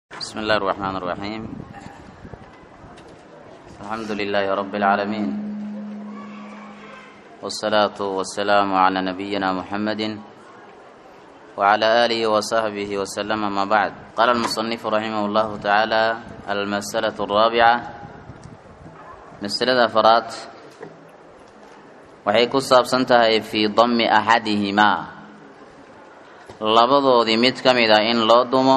بسم الله الرحمن الرحيم الحمد لله رب العالمين والصلاة والسلام على نبينا محمد وعلى آله وصحبه وسلم ما بعد قال المصنف رحمه الله تعالى المسألة الرابعة مسألة فرات waxay ku saabsan tahay fii dammi axadihimaa labadoodii mid ka mid a in loo dumo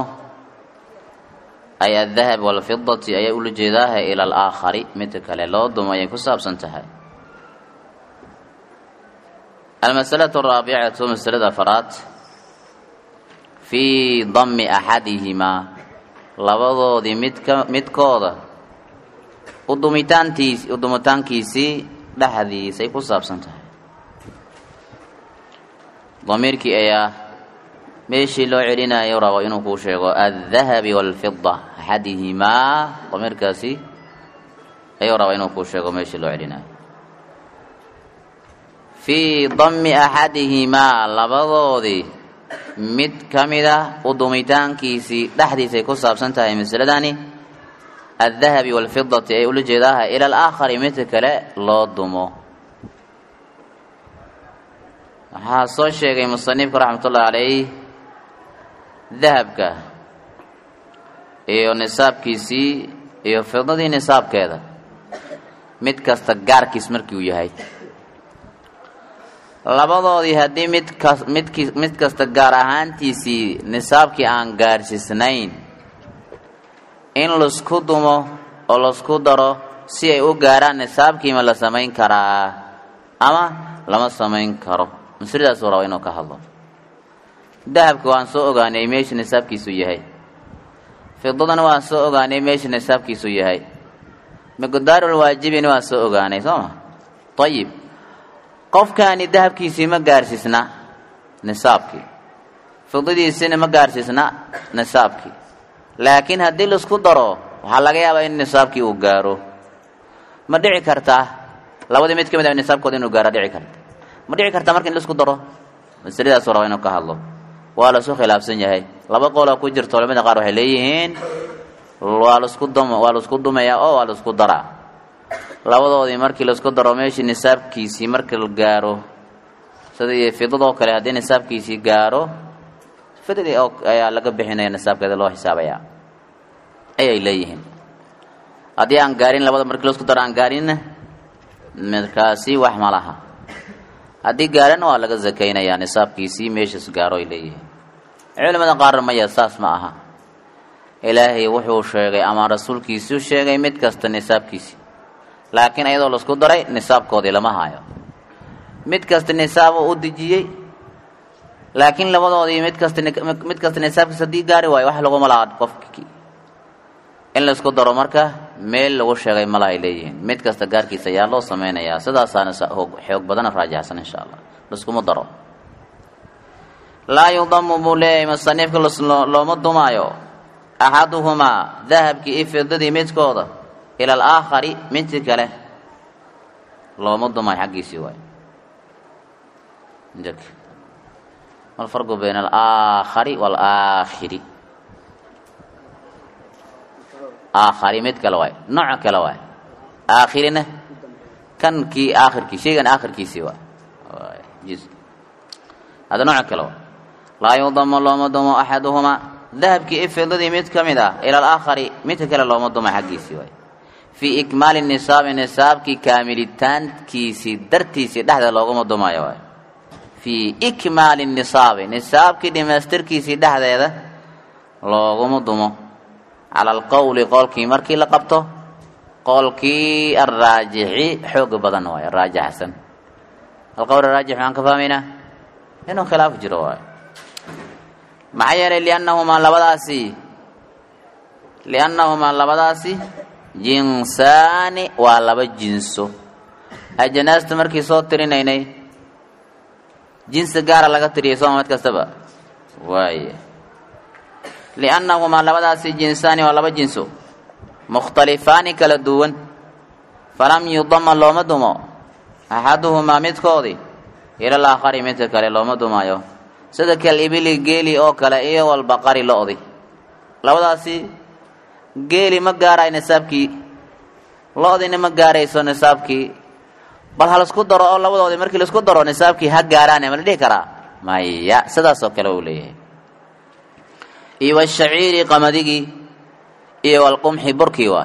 ay adahab walfidati ayay ula jeedaaha ila alaakhari midka kale loo dumo ayay ku saabsan tahay almasalatu araabicatu masalada afaraad fii dammi axadihimaa labadoodii midka midkooda udumitaantiis udumitaankiisii dhexdiisay ku saabsan tahay damiirkii ayaa meeshii loo celinayo rabo inuu kuu sheego aldahabi walfida axadihimaa damiirkaasi ayuu raba inuu kuu sheego meeshii loo celinayo fii dammi axadihimaa labadoodii mid ka mid a udumitaankiisii dhexdiisay ku saabsan tahay masaladani aldahabi walfidati ay ula jeedaaha ila alaakhari midka kale loo dumo waxaa soo sheegay musanifku raxmatullahi calayh dahabka iyo nisaabkiisii iyo fidadii nisaabkeeda mid kasta gaarkiis markii uu yahay labadoodii haddii midkas midki mid kasta gaar ahaantiisii nisaabkii aan gaarsiisnayn in laisku dumo oo laisku daro si ay u gaaraan nisaabkiima la samayn karaa ama lama samayn karo masladaasuu raba inuu ka hadlo dahabka waan soo ogaanay meesha nisaabkiisu yahay fidadana waan soo ogaanay meesha nisaabkiisu yahay miqdaarul waajibina waan soo ogaanay soo ma ayib qofkaani dahabkiisii ma gaarsiisna nisaabkii fidadiisina ma gaarsiisna nisaabkii laakiin haddii laisku daro waxaa laga yaabaa in nisaabkii uu gaaro ma dhici kartaa labadii mid ka mid a nisaabkooda inuu gaaro dhici karta ma dhici kartaa marka in laisku daro masaladaasuu raba inuu ka hadlo waa lasu khilaafsan yahay laba qooloo ku jirto culamada qaar waxay leeyihiin waa lasku dum waa laisku dumayaa oo waa laisku daraa labadoodii markii laisku daro meeshii nisaabkiisii marka la gaaro sidii fidadoo kale haddii nisaabkiisii gaaro fidadii ayaa laga bixinaya nisaabkeeda loo xisaabayaa ayay leeyihiin haddii aan gaarin labada markii laisku daro aan gaarinna markaasi wax ma laha haddii gaarana waa laga zakaynayaa nisaabkiisii meeshaas gaaro ay leeyihiin culimada qaarna maya saas ma aha ilaahay wuxuu sheegay ama rasuulkiisuu sheegay mid kasta nisaabkiisii laakiin iyadoo laisku daray nisaabkoodii lama hayo mid kasta nisaabuu u dejiyey laakiin labadoodii mid kasta mid kasta nisaabkiis haddii gaari waayo wax laguma laha qofkii in laisku daro marka meel lagu sheegay mala ay leeyihiin mid kasta gaarkiisa ayaa loo sameynayaa sidaasaana xoog badana raajaxsan insha allah laiskuma daro laa yudamu buu leeyahay musanifka looma dumaayo axaduhumaa dahabkii iyo fidadii midkooda ila alaakhari midki kale looma dumaayo xaggiisii waay ma alfarqu bayna alaakhari waalaakhiri aakhari mid kale waay nooc kale waay aakhirina kan kii aakhirkii shaygan aakhirkiisii waay hada nooc kale waay laa yudamo looma dumo axaduhumaa dahabkii ifidadii mid ka mid ah ila alaakhari midka kale looma dumo xaggiisii waay fii ikmaali nisaabi nisaabkii kaamilitaankiisii dartiisii dhexda looguma dumayo waay fii ikmaali nisaabi nisaabkii dhimaystirkiisii dhexdeeda looguma dumo cala alqowli qoolkii markii la qabto qoolkii alraajixi xooga badan waay raajaxsan alqowl araajix maxaan ka fahmaynaa inuu khilaaf jiro waay maxaa yeelay liannahumaa labadaasi liannahumaa labadaasi jinsaani waa laba jinso ajanaasta markii soo tirinaynay jinsi gaara laga tiriyay sooma mid kastaba waay liannahumaa labadaasi jinsaani waa laba jinso mukhtalifaani kala duwan falam yudama looma dumo axaduhumaa midkoodii ila alaakhari midka kale looma dumaayo sida kal ibili geeli oo kale iyo walbaqari lo-di labadaasi geeli ma gaarayo nisaabkii lo-diina ma gaarayso nisaabkii bal ha laisku daro oo labadoodii markii laisku daro nisaabkii ha gaaraane ma la dhihi karaa maya sidaas oo kale uu leeyahay iyo washaciiri qamadigii iyo walqumxi burkii waay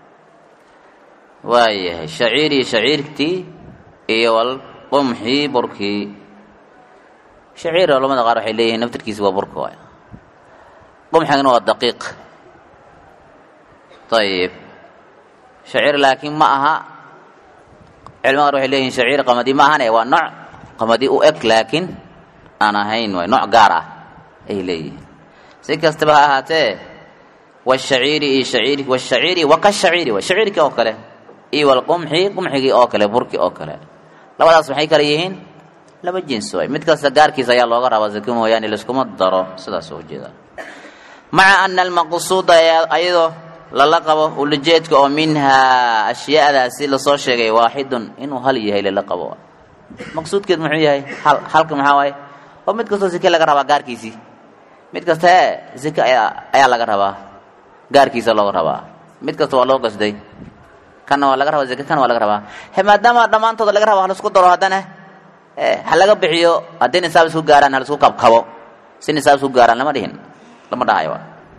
waayahay shaciiri shaciirtii iyo walqumxi burkii shaciir culamada qaar waxay leeyihiin naftirkiisi waa burka waay qumxigana waa daqiiq ayib shaciir laakiin ma aha culamada qaar waxay leeyihin shaciir qamadi ma ahane waa nooc qamadi u eg laakiin aan ahayn waay nooc gaar ah ay leeyihiin si kastaba ha ahaatee washaciiri iyo shaciir washaciiri wakashaciiri way shaciirkii oo kale iyo walqumxi qumxigii oo kale burki oo kale labadaas maxay kale yihiin laba jins waay mid kasta gaarkiisa ayaa looga rabaa zaki mooyaane laiskuma daro sidaas oo ujeeda maca ana almaqsuuda ayadoo lala qabo ulajeedka oo minhaa ashyaadaasi lasoo sheegay waaxidun inuu hal yahay lala qabo maqsuudkeed muxuu yahay hal halka maxaa waaye oo mid kastoo zake laga rabaa gaarkiisii mid kasta ee zake ayaa ayaa laga rabaa gaarkiisa looga rabaa mid kasta waa loo qasday kanna waa laga rabaa zake kana waa laga rabaa he maadaama dhammaantooda laga raba halaisku daro haddana ha laga bixiyo haddii nisaab isku gaaraan halaisku kabkabo si nisaab isku gaaraan lama dhihin lama dhahayo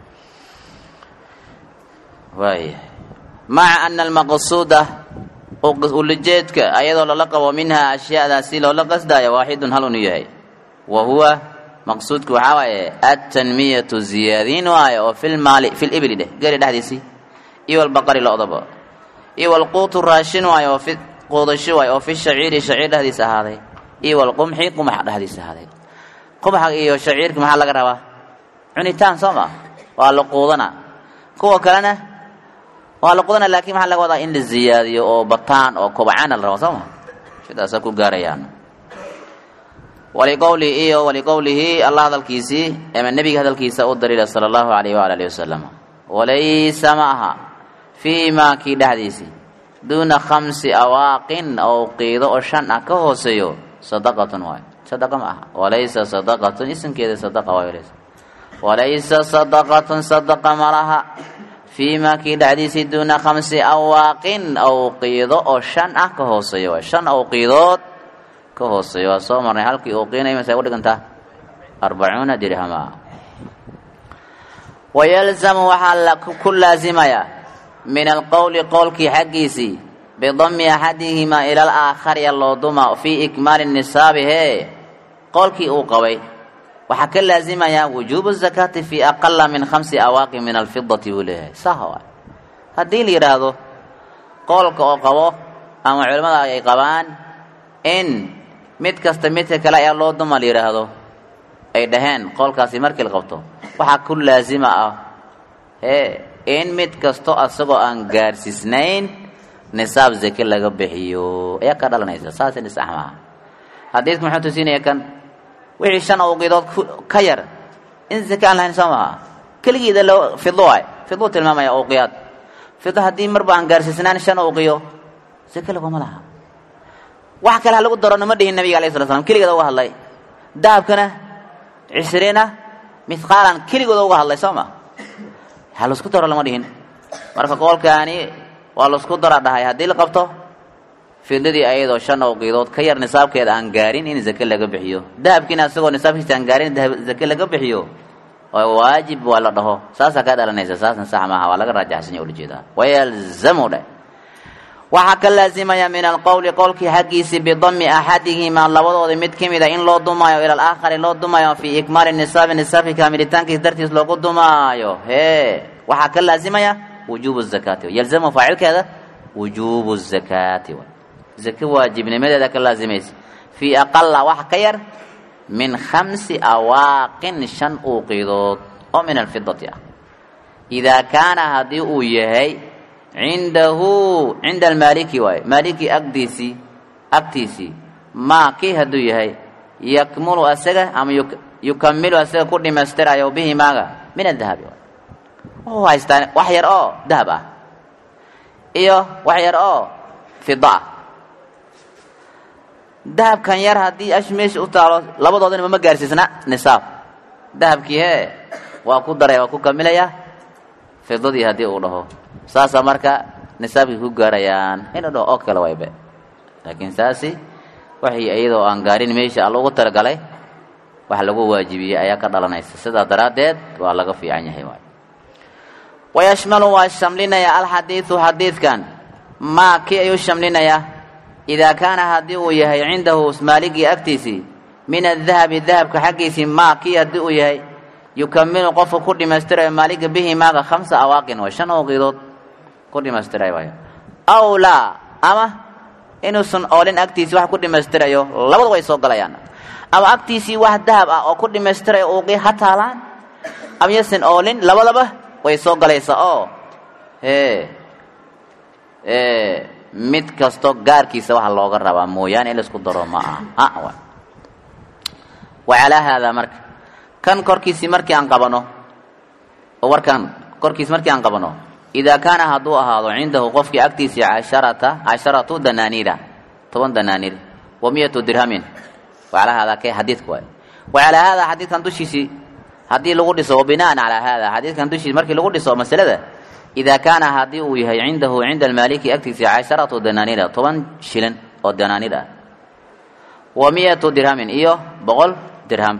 waaya maca ana almaqsuuda ulajeedka ayadoo lala qabo minhaa ashyaadaasi loola qasdaayo waaxidun hal unu yahay wa huwa maqsuudku waxaa waaye atanmiyatu ziyaadiin waayo oo filmaali fi libli dheh geri dhexdiisii iyo walbaqari lo-daba iyo walquutu raashin waayo oo fi quudasho waayo oo fi shaciiri shaciir dhexdiisa ahaaday iyo walqumxi qumax dhexdiisa ahaaday qumaxa iyo shaciirka maxaa laga rabaa cunitaan soo ma waa la quudana kuwa kalena waa la quudana laakiin maxaa laga wadaa in la ziyaadiyo oo bataan oo kobcaana la rabo soo ma sidaasaa ku gaarayaan waliqowlihi iyo waliqowlihi allah hadalkiisii ama nebiga hadalkiisa u daliila sala allahu alayh waala alihi wasalam walaysa ma aha fii maa kii dhexdiisii duuna khamsi awaaqin oo qiido oo shan ah ka hooseeyo sadaqatun waay sadaqa ma aha walaysa sadaqatun isimkeeda sadaqa waay walaysa walaysa sadaqatun sadaqa ma laha fii maa kii dhexdiisii duuna khamsi awaaqin ow qiido oo shan ah ka hooseeyo waay shan ow qiidood ka hooseeyo waa soo marnay halkii uu qiinay masay u dhigantaa arbacuuna dirhama wayalzamu waxaa ku laasimayaa min alqowli qowlkii xaggiisii bidami axadihimaa ila alaakhari loo duma fii ikmaali nisaabi hee qowlkii uu qabay waxaa ka laazimayaa wujuubu zakaati fii aqala min khamsi awaaqi min alfidati buu leeyahay saha waay haddii la yidhaahdo qowlka oo qabo ama culimmada ay qabaan in mid kasta midka kale ayaa loo duma la yidhaahdo ay dhaheen qowlkaasi markii la qabto waxaa ku laasima ah hee in mid kasto asagoo aan gaarsiisnayn nisaab zake laga bixiyo ayaa ka dhalanaysa saas in isax maaha xadiidku muxuu tusinaya kan wixii shan awqiidood ka yar in zake aan lahayn soo maha keligeeda loo fido waay fiduu tilmaamaya awqiyaad fido haddii marba aan gaarsiisnaan shan awqiyo zake laguma laha wax kale ha lagu daro nama dhihin nabiga alayh sala slam keligeeda uga hadlay dahabkana cishriina mithqaalan keligooda uga hadlay soo ma ha laisku daro lama dhihin marka qoolkaani waa laisku dara dhahay haddii la qabto fidadii ayadoo shan awqiidood ka yar nisaabkeeda aan gaarin in zake laga bixiyo dahabkiina asagoo nisaabkiisa aan gaarin zake laga bixiyo oo waajib waa la dhaho saasaa ka dhalanaysa saasna sax maaha waa laga raajaxsanya ulajeedaa wayalzamu dheh waxaa ka laazimaya min alqowli qowlkii xaggiisii bidami axadihimaa labadoodii mid ka mida in loo dumaayo ila alaakhari loo dumaayo fii ikmaali nisaabi nisaabki kaamilitaankiis dartiis loogu dumaayo hee waxaa ka laazimaya wujuubu zakaati yalzamu faacilkeeda wujuubu zakaati zake waajibnimadeeda ka laazimaysa fii aqala wax ka yar min khamsi awaaqin shan uuqidood oo min alfidati ah idaa kaana haddii uu yahay cindahu cinda almaaliki waaye maaliki agdiisii agtiisii maa kii hadduu yahay yakmulu asaga ama yukamilu asaga ku dhimaystirayo bihi maaga min adahabi wuxuu haystaa wax yar oo dahab ah iyo wax yar oo fida ah dahabkan yar haddii ash meesha u taalo labadoodana mama gaarsiisna nisaab dahabkii hee waa ku daraya waa ku kamilaya fidadii haddii uu dhaho saasaa marka nisaabkii ku gaarayaan inuu dhaho oo kale waybe laakiin saasi waxay iyadoo aan gaarin meesha alla ugu talagalay wax lagu waajibiyey ayaa ka dhalanaysa sidaa daraaddeed waa laga fiican yahay waay wayashmalu waa shamlinaya alxadiidu xadiidkan maa kii ayuu shamlinayaa idaa kaana haddii uu yahay cindahu maaligii agtiisii min adahabi dahabka xaggiisii maa kii haddii uu yahay yukamilu qofka ku dhimaystirayo maaliga bihi maaga khamsa awaaqin waa shan ooqidood ku dhimaystirayo waay aw laa ama inuusan oolin agtiisii wax ku dhimaystirayo labadu way soo galayaan ama agtiisii wax dahab ah oo ku dhimaystirayo uuqii ha taalaan ama yasan oolin labadaba way soo galaysaa oo hee mid kasto gaarkiisa waxa looga rabaa mooyaane in laisku daro ma aha wa calaa haadaa marka kan korkiisii markii aan qabano oo warkan korkiisi markii aan qabano idaa kaana hadduu ahaado cindahu qofkii agtiisii casharata casharatu danaaniira toban danaaniir wa miyatu dirhamin wacalaa haadaa kee xadiidka waay wa calaa haadaa xadiidkan dushiisii haddii lagu dhiso wa bina'an calaa haadaa xadiidkan dushiisi markii lagu dhiso masalada idaa kaana haddii uu yahay cindahu cinda almaaliki agtiisii casharatu danaaniira toban shilin oo danaaniir ah wa miyatu dirhamin iyo boqol dirham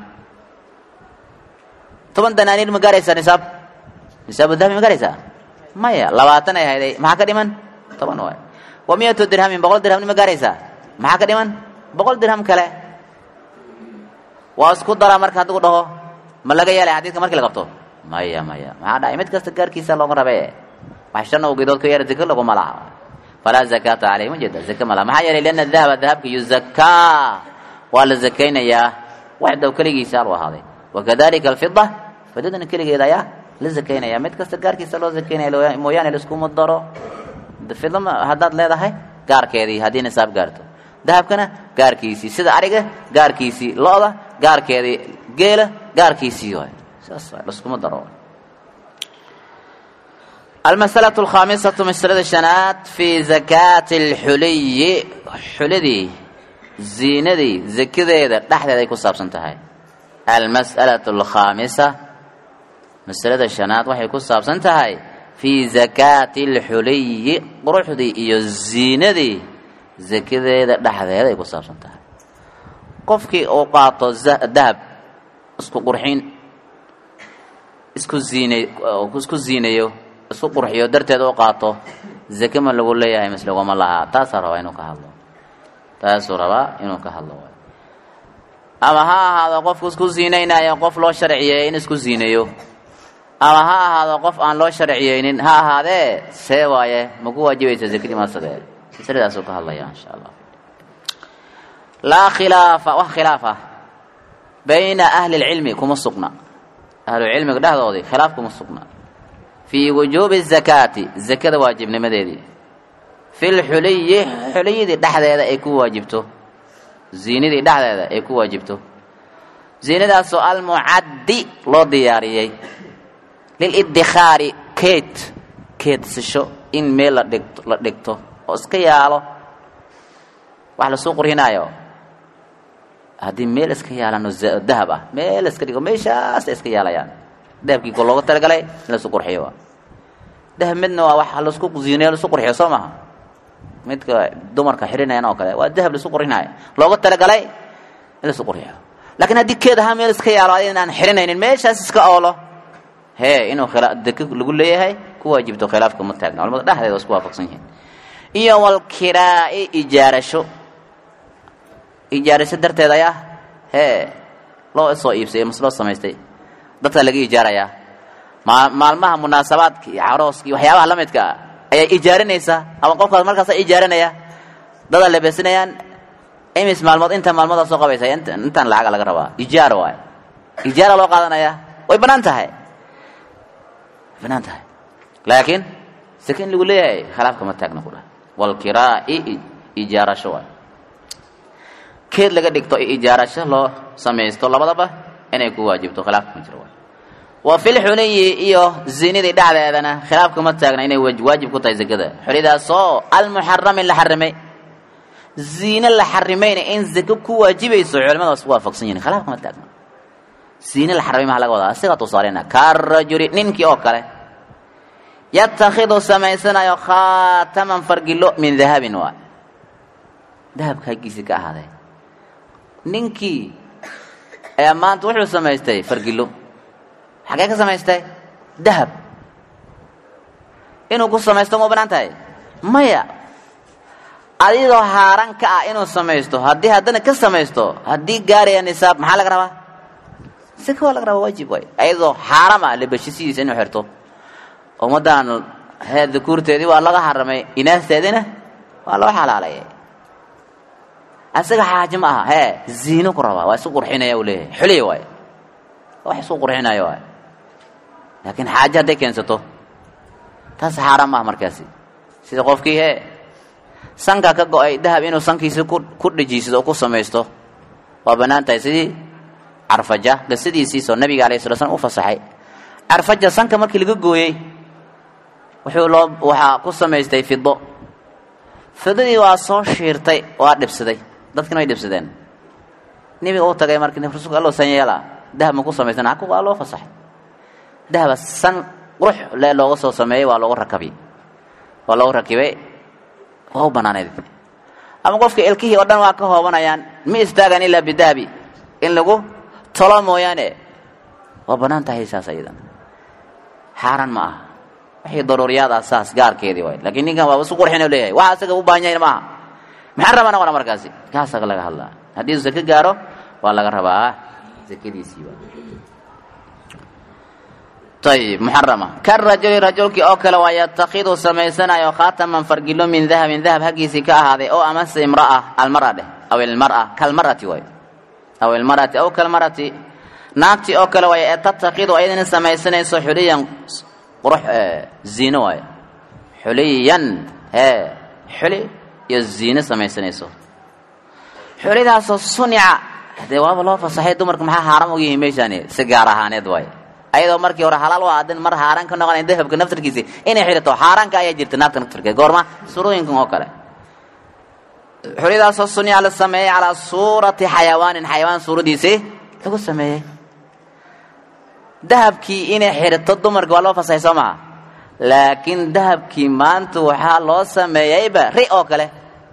toban danaaniir ma gaaraysaa nisaab nisaabu dahabi ma gaaraysaa maya labaatan ay hayday maxaa ka dhiman toban waay wa miyatu dirhamin boqol dirhamni ma gaaraysaa maxaa ka dhiman boqol dirham kale waa isku daraa marka hadduu dhaho ma laga yeelay xadiidka markii la qabto maya maya maxaa dhacay mid kasta gaarkiisa looga rabe wax shan awgeedood ka yara zaka laguma laha falaa zakaata caleyhi ma jeeda zaka ma laha maxaa yeelay lianna dahaba dahabka yuzakaa waa la zakaynayaa waxdaw keligiisa alu ahaaday wakadalika alfida fidadana keligeeda ayaa la zakaynaya mid kasta gaarkiisa loo zakaynaya mooyaane laiskuma daro fida haddaad leedahay gaarkeedii haddii nisaab gaarto dahabkana gaarkiisii sida ariga gaarkiisii lo-da gaarkeedii geela gaarkiisii waay saas waay laskuma daro almasalatu alkhaamisatu masalada shanaad fii zakaati alxuliyi xuladii ziinadii zakadeeda dhexdeeda ay ku saabsan tahay almas'alatu alkhaamisa masalada shanaad waxay ku saabsan tahay fii zakaati alxuliyi quruxdii iyo ziinadii zakadeeda dhexdeeda ay ku saabsan tahay qofkii uu qaato dahab isku qurxin isku ziinay isku ziinayo isku qurxiyo darteed u qaato zake ma lagu leeyahay mise laguma lahaa taasaa rabaa inuu ka hadlo taasuu rabaa inuu ka hadlo ama ha ahaado qofku isku ziinaynayo qof loo sharciyeeyey in isku ziinayo ama ha ahaado qof aan loo sharciyeynin ha ahaadee see waaye maku waajibaysa zakadii masadee masaladaasuu ka hadlaya insha allah laa khilaafa wax khilaaf ah bayna ahli lcilmi kuma sugna ahlucilmiga dhexdoodii khilaaf kuma sugna fii wujuubi zakaati zakada waajibnimadeedii fi lxuliyi xuliyadii dhexdeeda ay ku waajibto ziinadii dhexdeeda ay ku waajibto ziinadaasoo almucaddi loo diyaariyey lilidikhaari keed keedsasho in meel la dhigto la dhigto oo iska yaalo wax lasoo qurhinaayo haddii meel iska yaalaan oo dahab ah meel iska dhigo meeshaas iska yaalayaan dahabkii ko looga talagalay in lasu qurxiyo dahab midna waa wax lasku ziinayo lasu qurxiyo soo maha midka dumarka xirinayan oo kale waa dahab lasu qurxinayo looga talagalay in lasu qurxiyo laakiin haddii keed ahaa meel iska yaalo adin aan xirinaynin meeshaas iska oolo hee inuu khila deke lagu leeyahay ku waajibto khilaafka ma taagna culamada dhexdeeda waa isku waafaqsan yihiin iyo walkiraa'i ijaarasho ijaarasho darteed ayaa hee loo soo iibsay mas loo samaystay dadka laga ijaarayaa maa maalmaha munaasabaadka iyo carooska iyo waxyaabaha la midka ah ayaa ijaarinaysaa ama qofkaas markaasa ijaarinaya dada lebesinayaan imis maalmood inta maalmoodaa soo qabaysa intaan lacaga laga rabaa ijaar waay ijaara loo qaadanayaa way banaan tahay banaan tahay laakiin sake in lagu leeyahay khilaafka ma taagna ku dhah walkiraa'i ijaarasho waay keed laga dhigto ijaarasho loo samaysto labadaba inay ku waajibto khilaafka ma jiro waay wa fi lxuliyi iyo zinadii dhexdeedana khilaafka ma taagna inay waajib ku tahay zakada xulidaasoo almuxarami la xarimay ziine la xarimayna in zako ku waajibayso culimada waa isku waafaqsan yihin khilaafka ma taagna ziine la xarimay maha laga wadaa asiga tusaaleyna karajuli ninkii oo kale yatakhidu samaysanayo khaataman fargilo min dahabin waay dahabka haggiisii ka ahaaday ninkii ayaa maanta wuxuu samaystay fargilo xagee ka samaystay dahab inuu ku samaysto ma u banaan tahay maya adigoo haaran ka ah inuu samaysto haddii haddana ka samaysto haddii gaaraya nisaab maxaa laga rabaa sika waa laga rabaa waajib waay ayadoo xaaram ah labashisidiisa inuu xirto ummaddan hee dukuurteedii waa laga xaramay inaasteediina waa loo xalaalayay asaga xaaji ma aha hee ziino ku rabaa waa isu qurxinaya uu leeyahay xuliya waay wax isu qurxinaya waay laakiin xaaje hadday keensato taas xaaraan maaha markaasi sida qofkii hee sanka ka go-ay dahab inuu sankiisa ku ku dhajiisado oo ku samaysto waa bannaan tahay sidii carfaja qisadiisiisoo nabiga alayh sala slam u fasaxay carfaja sanka markii laga gooyey wuxuu loo waxaa ku samaystay fido fidadii waa soo shiirtay waa dhibsaday dadkina way dhibsadeen nebiga u tagay markii rasuulka allo san yeela dahab ma ku samaystan haku waa loo fasaxay dahaba san qurux le looga soo sameeyey waa loogu rakabi waa loogu rakibay waa u banaaneyd ama qofka ilkihii oo dhan waa ka hoobanayaan ma istaagan ilaa bidahabi in lagu tolo mooyaane waa bannaan tahay saas ayadan xaaraan ma aha wixii daruuriyaad ah saas gaarkeedii waay laakiin ninkan waaba isu qurxin leeyahay waxa asaga u baahan yahay maaha maxaa rabaa noqona markaasi kaasaga laga hadlaa haddii uu zake gaaro waa laga rabaa zakadiisii waa ayib muxarama karajuli rajulkii oo kale waa yatakhidu samaysanayo khaataman fargilo min dahabin dahab haggiisii ka ahaaday oo amase imraa almara dheh aw ilmara kalmarati waay aw ilmarati aw kalmarati naagtii oo kale waay ee tatakhidu ayadana samaysanayso xuliyan qurux ziino waay xuliyan hee xuli iyo ziino samaysanayso xulidaasoo sunica dee waaba loo fasaxay dumarka maxaa haaram ugu yihiin meeshaani si gaar ahaaneed waay ayadoo markii hore halaal u aadin mar haaraan ka noqonayn dahabka naftarkiisi inay xidhato xaaraanka ayaa jirta naagta naftarkeed goorma surooyinkan oo kale xulidaasoo sunica la sameeyey calaa suurati xayawaanin xayawaan suuradiisii lagu sameeyey dahabkii inay xidhato dumarka waa loo fasaxay soo maha laakiin dahabkii maanta waxaa loo sameeyeyba ri oo kale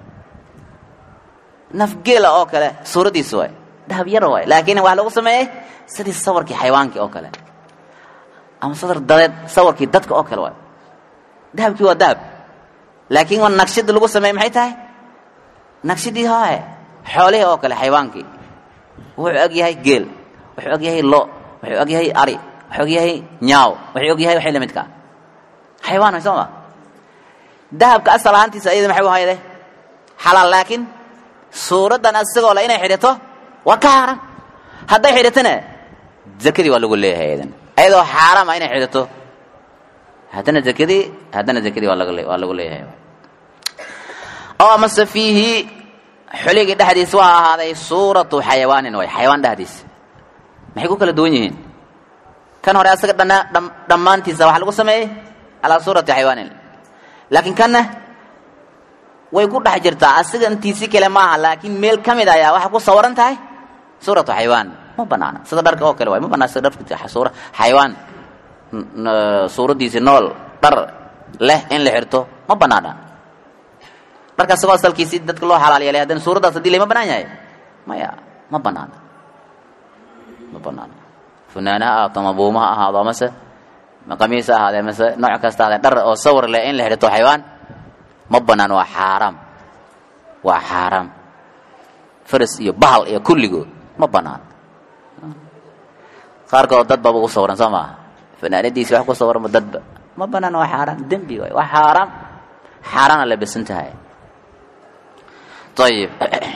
nafgeela oo kale suuraddiisa waay dahab yar waay laakiin waxaa lagu sameeyey sidii sawirkii xayawaankii oo kale ama sadar dadeed sawirkii dadka oo kale waay dahabkii waa dahab laakiin waa naqshada lagu sameeyey maxay tahay naqshadii hooe xoolihii oo kale xayawaankii wuxuu og yahay geel wuxuu og yahay lo wuxuu og yahay ari wuxuu og yahay nyaaw wuxuu og yahay waxay la midkaa xayawaan way soo ma dahabka asal ahaantiisa ayada maxay u hayde xalaal laakiin suuraddan asagoo le inay xidhato waa ka xaaran hadday xidhatona zakadii waa lagu leeyahay ayadan ayadoo xaaraama inay xidhato haddana zakadii haddana zakadii waa laga waa lagu leeyahay oo amase fiihi xuligii dhexdiisa waa ahaaday suuratu xayawaanin way xayawaan dhexdiisa maxay ku kala duwan yihiin kan hore asaga dhanna dhammaantiisa waxaa lagu sameeyey calaa suurati xayawaanin laakiin kanna way ku dhex jirtaa asiga intiisi kale maaha laakiin meel ka mid ayaa waxaa ku sawaran tahay suuratu xayawaan ma banaana sida dharka oo kale waay ma banaan sida dharka suura xayawaan suuraddiisi nool dhar leh in la xirto ma banaana dharka asagoo asalkiisi dadka loo xalaal yeelay haddana suuraddaas hadii lay ma banaan yahay maya ma banaana ma banaana funaana ha ahaato ama buuma ha ahaado amase qamiis ha ahaadee mase nooc kasta ahaadee dhar oo sawir leh in la xidhato xayawaan ma banaan waa xaaraam waa xaaraam faras iyo bahal iyo kulligood ma banaan qaarkood dad baba u sawiran soo maaha fanaanadiisi wax ku sawiranba dadba ma banaan waa xaaraam dembi waay waa xaaraam xaaraana la besan tahay ayib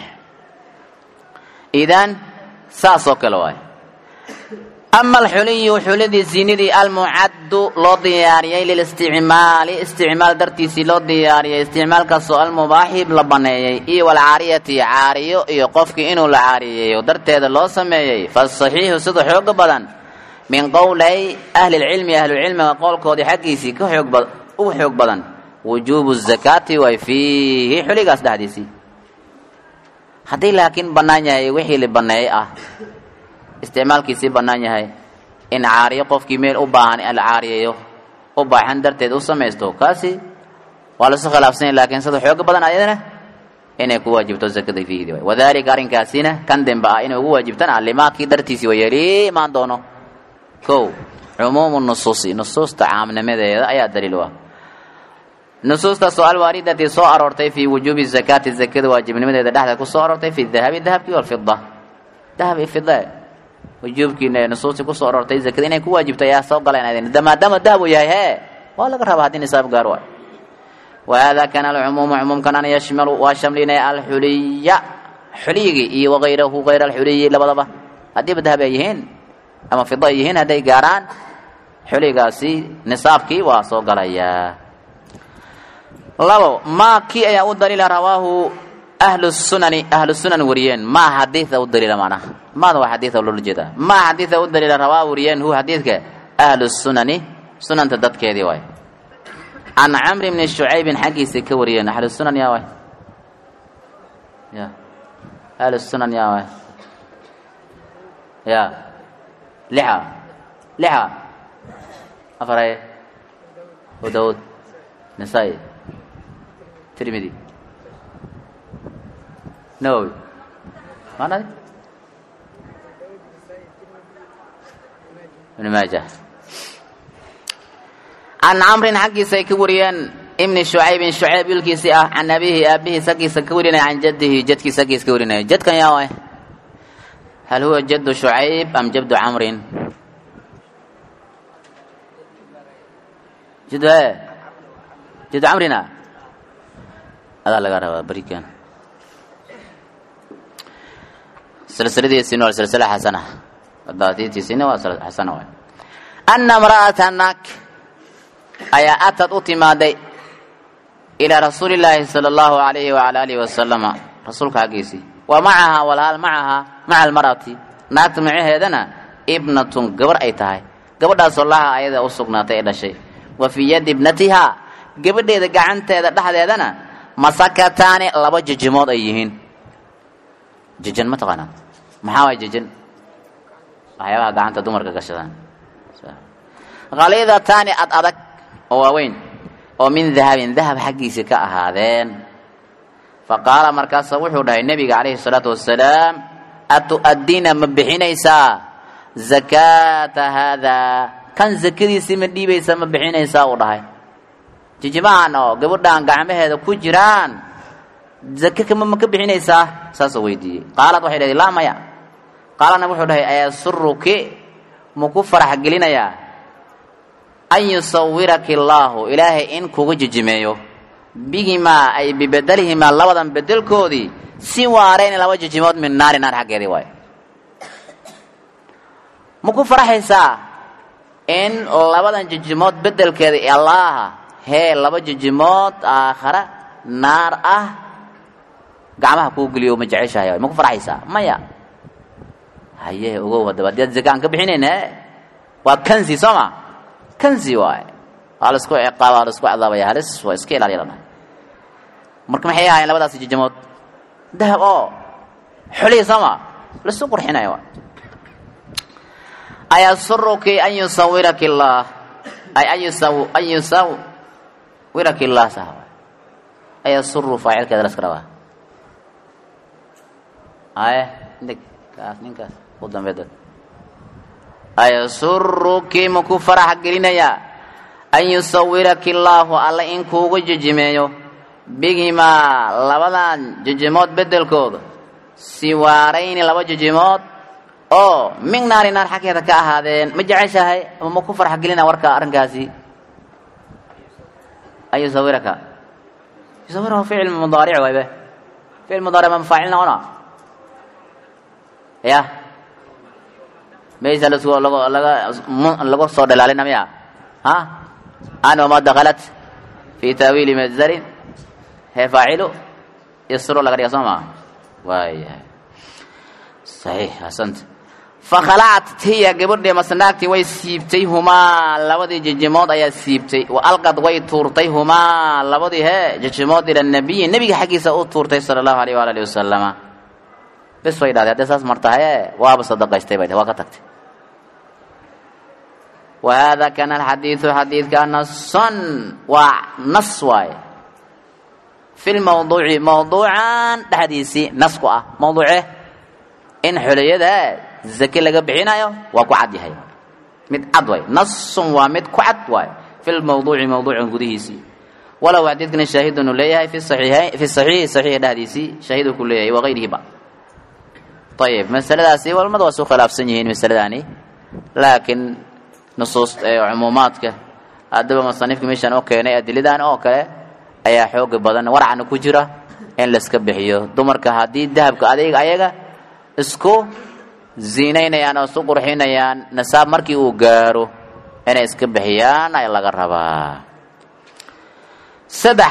idan saas oo kale waay ama alxuliyu xuladii ziinadii almucaddu loo diyaariyey lilisticmaali isticmaal dartiisii loo diyaariyey isticmaalkaasoo almubaaxi la baneeyey iyo walcaariyati caariyo iyo qofkii inuu la caariyeeyo darteeda loo sameeyey fasaxiixu sida xooga badan min qowlay ahlilcilmi ahlucilmiga qowlkoodii xaggiisii ka xoog ugu xoog badan wujuubu zakaati way fiihi xuligaas dhexdiisii haddii laakiin bannaan yahay wixii la baneeyey ah isticmaalkiisii bannaan yahay in caariyo qofkii meel u baahan la caariyeeyo u baaxan darteed u samaysto kaasi waa lasu khilaafsanya laakiin sida xooga badan ayadana inay ku waajibto zakada fiihdi waay wadalika arrinkaasina kan dembe ah inay ugu waajibtana limaakii dartiisii wayeli imaan doono kow cumuumu nusuusi nusuusta caamnimadeeda ayaa daliil u ah nusuustaasoo alwaaridati soo aroortay fii wujuubi zakaati zakada waajibnimadeeda dhexdeed ku soo aroortay fi dahabi dahabkii walfida dahab iyo fida wujuubkiina ee nusuustii kusoo aroortay zakada inay ku waajibto ayaa soo galeen maadaama dahab uu yahay hee waa laga rabaa haddii nisaab gaar waay wahada kana alcumuumu cumuumkanana yashmalu waa shamlinaya alxuliya xuliyigii iyo wagayrahu gayra alxuliyi labadaba haddiiba dahab ay yihiin ama fida ay yihiin hadday gaaraan xuligaasi nisaabkii waa soo galayaa labo maa kii ayaa u daliila rawaahu ahlu sunani ahlu sunan wariyeen maa xadiida u daliila macnaha maada waa xadiida loola jeedaa maa xadiida u daliila rawaa wariyeen hu xadiidka ahlu sunani sunanta dadkeedii waay can camri bni shucaybin xaggiisa ka wariyeen ahlu sunan yaa waay ya ahlu sunan yaa waay ya lixa lixa afaraye abu daawuud nisaa-i tirmidi nawowi maanadi ibn maaja can camrin xaggiisa ay ka wariyeen ibni shucaybin shucayb wiilkiisii ah can abihi aabihiis aggiisa ka warinaya can jadihi jadkiisa aggiisa ka warinaya jadkan yaa waay hal huwa jaddu shucayb am jaddu camrin jaddu e jaddu camrina adaa laga rabaa berikan silsiladiisina waa silsila xasana daatiitiisina waa xasana waay ana imra'ata nak ayaa atad u timaaday ilaa rasuuli llaahi sala allahu alayhi wala alihi wasalama rasuulka xaggiisii wa macahaa walaal macahaa maca almar'ati naagta macaheedana ibnatun gabar ay tahay gabadhaasoo laha ayada u sugnaatay ee dhashay wa fii yadi ibnatihaa gabadheeda gacanteeda dhexdeedana masakataani laba jijimood ay yihiin jijan ma taqaanaa maxaa waay jijan waxyaabaha gacanta dumarka gashadaan khaliidataani ad adag oo waaweyn oo min dahabin dahab xaggiisa ka ahaadeen fa qaala markaasa wuxuu dhahay nebiga calayhi salaatu wasalaam atu'addiina ma bixinaysaa zakaata haadaa kan zakadiisii ma dhiibaysaa ma bixinaysaa uu dhahay jijimahan oo gabadhaan gacmaheeda ku jiraan zake kama ma ka bixinaysaa saasuu weydiiyey qaalad waxay dhahay laa maya qaalana wuxuu dhahay ayasuruki maku farax gelinayaa an yusawiraki allaahu ilaahay in kuga jijimeeyo bihimaa ay bibedelihimaa labadan bedelkoodii si waareen laba jijimood min naari naar xaggeedii waayo maku faraxaysaa in labadan jijimood bedelkeeda allaaha hee laba jijimood aakhara naar ah gacmaha kuu geliyo ma jeceshahay ma ku farxaysaa maya haye ogow haddaba haddii ad zaka aan ka bixinayn e waa kanzi soo ma kanzi waaye waa la isku ciqaaba waa la isku cadaabaya halis waa iska ilaaliya la dhahay marka maxay ahaayeen labadaasi jijimood dahab oo xuliya soo ma laisu qurxinayo waay ayasuruki an yusawiraki allah ay an yusaw an yusawiraki allah sah ayasuru faacilkeeda la iska rabaa aye ndig kaas ninkaas u dambe dad ayasuruki maku farax gelinayaa an yusawiraki allaahu alla in kuugu jijimeeyo bihimaa labadan jijimood bedelkooda siwaarayni laba jijimood oo min naari naar xaggeeda ka ahaadeen ma jeceshahay ama maku farax gelina warka arrinkaasi an yusawiraka yusawira ficil mudaaric waybe ficil mudaaric ma faacil noqona ya maysa lasku lago laga lagu soo dhalaalina miya ha an wama dakalat fi taawiili mazarin hee faacilu yasro laga dhiga soo maa waayahay saxiix asanta fakhalacat hiya gabadhii masnaagtii way siibtay humaa labadii jijimood ayaa siibtay wa alqad way tuurtay humaa labadii hee jijimood ila nabiyi nebiga xaggiisa u tuurtay sala allahu alayh waala alihi wasalama bes way dhahday hadday saas martahaye waaba sadaqaystay bay waa ka tagtay wahada kana alxadiidu xadiidka nason waa nas waaye fi lmawduuci mawduucan dhexdiisii nas ku ah mawduuce in xoliyada zake laga bixinayo waa ku cad yahay mid cad waay nasun waa mid ku cad waay fi lmawduuci mawduucan gudihiisii walow xadiidkana shaahidun uu leeyahay fi saxiixayn fi saxiixi saxiixa dhexdiisii shaahid uu ku leeyahay wagayrihiba ayib masaladaasi walmada waa su khilaafsan yihiin masaladaani laakiin nusuus cumuumaadka haddaba musanifka meeshaan oo keenay adilidan oo kale ayaa xooga badan warcana ku jira in laiska bixiyo dumarka haddii dahabka adayga ayaga isku ziinaynayaan oo isku qurxinayaan nasaab markii uu gaaro inay iska bixiyaan ay laga rabaa saddex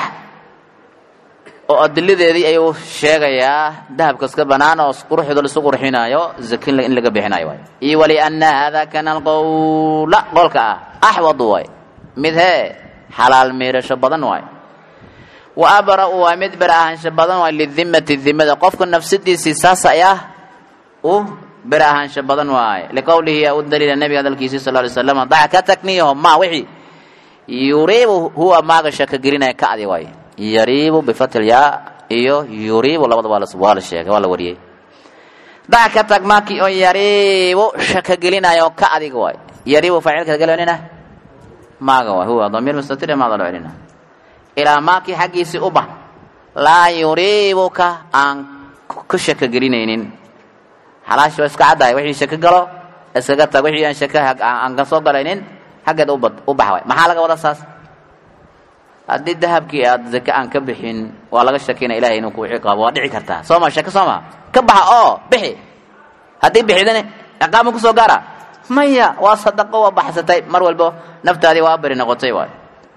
oo adiladeedii ayuu sheegayaa dahabka iska banaan oo quruxda laisu qurxinaayo zakin in laga bixinayo waay iyo waliana hada kana alqowla qolka ah axwadu waay mid hee xalaal miirasho badan waay wa abra-u waa mid ber ahaansho badan waay lidimati dimada qofka nafsadiisii saas ayaa u ber ahaansho badan waaye liqowlihi yaa u daliila nabiga hadalkiisi sal lay slam dac ka takniyaho ma wixii yuriibu huwa maaga shaka gelinaya ka adi waay yariibu bifatil yaa iyo yuriibu labada waa waa la sheegay waa la wariyey dac ka tag maakii oo yariibu shaka gelinayo ka adiga waay yariibu faacilka galonina maaga waay huwa damiir mustatir maada loo celina ilaa maakii xaggiisii u bax laa yuriibuka aan ku shaka gelinaynin xalaashi waa iska caddahay wixii shaka galo iskaga tag wixii aan shaka aan ka soo galaynin xaggeed u bax waay maxaa laga wada saas haddii dahabkii aad zake aan ka bixin waa laga shakina ilahay inuu ku ciqaabo waa dhici kartaa soo ma shaka soo ma ka baxa oo bixi haddii bixidana ciqaabma kusoo gaara maya waa sadaqo waa baxsatay mar walbo naftaadii waa beri noqotay waay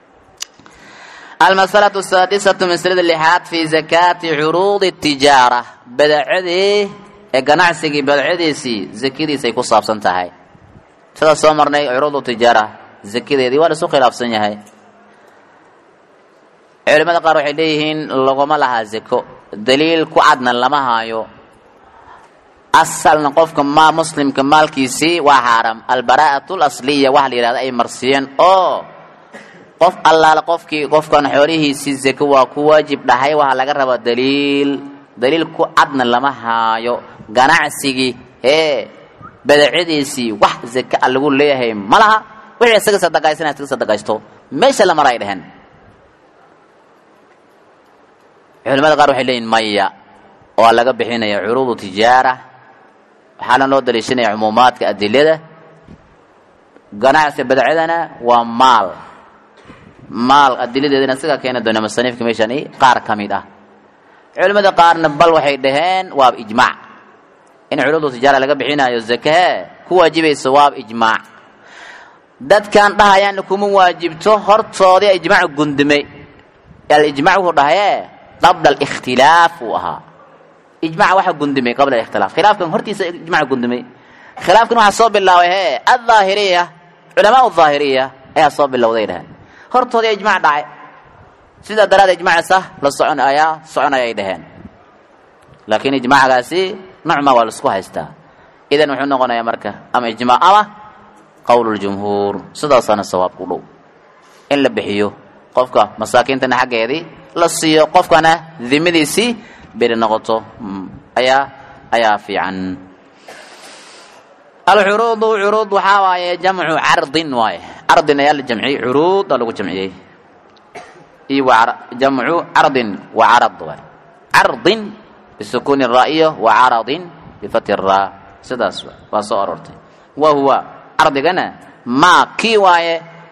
almasalatu saadisatu maslada lixaad fi zakaati curuudi tijaara badacadii ee ganacsigii badacadiisii zakadiisay ku saabsan tahay sidaa soo marnay curuudu tijaara zakadeedii waa laisu khilaafsan yahay culimada qaar waxay leeyihiin laguma lahaa zako daliil ku cadna lama haayo asalna qofka ma muslimka maalkiisii waa xaaram albaraa'atu lasliya waxa la yidhahda ay marsiiyeen oo qof allaale qofkii qofkan xoolihiisii zako waa ku waajib dhahay waxaa laga rabaa daliil daliil ku cadna lama haayo ganacsigii ee badacadiisii wax zaka a lagu leeyahay ma laha wixii isaga sadaqaysana isaga sadaqaysto meesha la mara ay dheheen culimada qaar waxay leeyihin maya waa laga bixinaya curuudu tijaara waxaana loo daliishanaya cumuumaadka adilada ganacsiga badacadana waa maal maal adiladeedana sigaa keeni doona masaniifka meeshaan qaar ka mid ah culimada qaarna bal waxay dhaheen waab ijmaac in curuudu tijaara laga bixinayo zakahee ku waajibayso waab ijmaac dadkan dhahayaana kuma waajibto hortoodii ijmaac gundumay alijmac wuxuu dhahaye qabla alikhtilaaf uu ahaa ijmac waxa gundumay qabla alikhtilaaf khilaafkan hortiisa ijmac gundumay khilaafkan waxaa soo bilaabay he adhaahiriya culamaa dhaahiriya ayaa soo bilowday dhaheen hortoodii ijmac dhacay sidaa daraadee ijmacasa la socon ayaa soconaya ay dhaheen laakiin ijmacgaasi nocma waa laisku haystaa idan wuxuu noqonayaa marka ama ijmac ama qowluljumhuur sidaasaana sawaabku dhow in la bixiyo qofka masaakiintana xaggeedii la siiyo qofkana dimadiisii beri noqoto ayaa ayaa fiican alcuruudu curuud waxaa waaye jamcu cardin waaye cardin ayaa la jamciyey curuuda lagu jamciyey iyo jamcu cardin wa carad waay cardin bisukuuni raa'iyo wa caradin bifati raa sidaas waa soo aroortay wa huwa cardigana maa kii waaye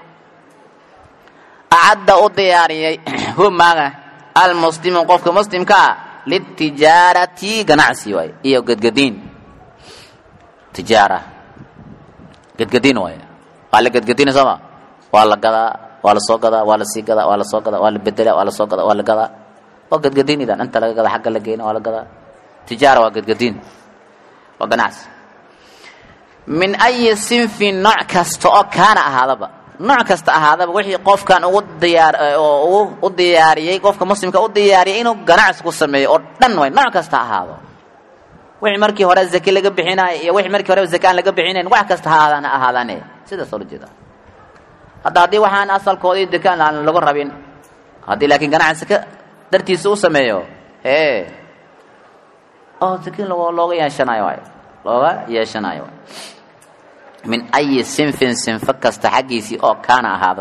acadda u diyaariyey hu maaga almuslimu qofka muslimkaa litijaarati ganacsi waay iyo gedgediin tijaara gedgediin waay waa la gedgediina sooma waa la gadaa waa la soo gadaa waa la sii gadaa waa la soo gadaa waa la bedela waa la soo gadaa waa la gadaa waa gedgediin idan inta laga gadaa xagga la geena waa la gadaa tijaara waa gedgediin waa ganacsi min ayi sinfin nooc kasta oo kaana ahaadaba nooc kasta ahaadaba wixii qofkan ugu diyaar oo u diyaariyey qofka muslimka u diyaariyay inuu ganacsi ku sameeyo oo dhan way nooc kasta ahaado wixii markii hore zake laga bixinayo iyo wixii markii hore zake aan laga bixinayn wax kasta ha ahaadaan ahaadaane sidaas oo la jeeda hadda haddii waxaan asalkoodii dekaan aan lagu rabin haddii laakiin ganacsi ka dartiisa u sameeyo hee oo sakiin loo looga yeeshanayo waay looga yeeshanayo waay min ayi sinfin sinfo kasta xaggiisii oo kaana ahaado